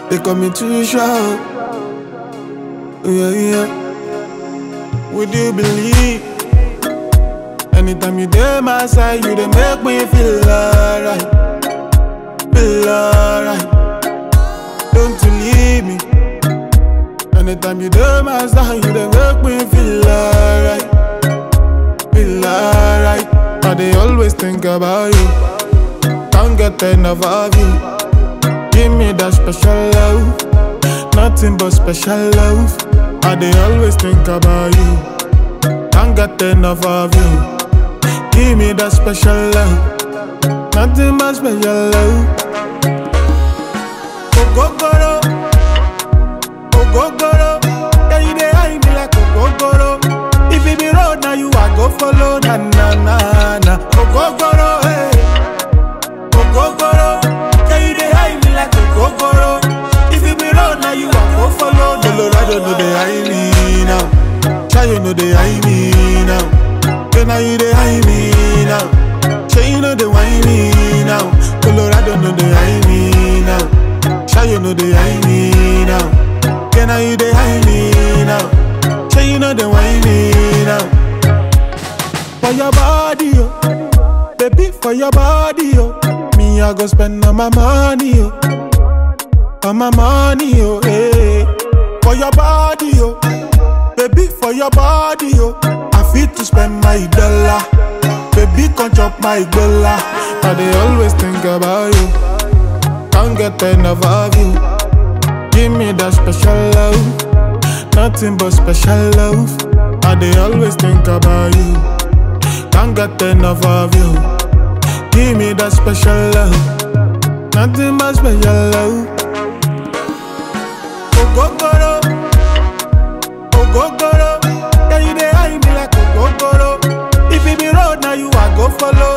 They call me too sharp. Yeah, yeah. Would you believe? Anytime you dey my side, you dey make me feel alright, feel alright. Don't you leave me. Anytime you dey my side, you dey make me feel alright, feel alright. I dey always think about you. Can't get enough of you. Give me that special love, nothing but special love. I dey always think about you. Can't get enough of you. Give me that special love, nothing but special love. Ogogoro, ogogoro, yeah you dey hide me like ogogoro. If it be road now you I go follow na na na na. Ogogoro, hey, ogogoro, yeah you dey hide me like ogogoro. If it be road now you I go follow. Colorado no dey hide me now, Chayo no dey hide me now. Then now you dey hide me now. Say you know they whine me now. Colorado no dey hide me now. Chayo no dey hide me now. Then now you dey hide me now. Say you know they whine me now. For your body, oh. Baby, for your body, oh. Me, I go spend all my money, oh. All my money, oh, hey. For your body, oh. Baby, for your body, oh. I fit to spend my dollar. Baby, come chop my dollar. I dey always think about you. Can't get enough of you. Give me that special love. Nothing but special love. I dey always think about you. Can't get enough of you. Give me that special love. Nothing but special love. Ogogoro, ogogoro, yeah you dey hide me like ogogoro. If it be road now you I go follow.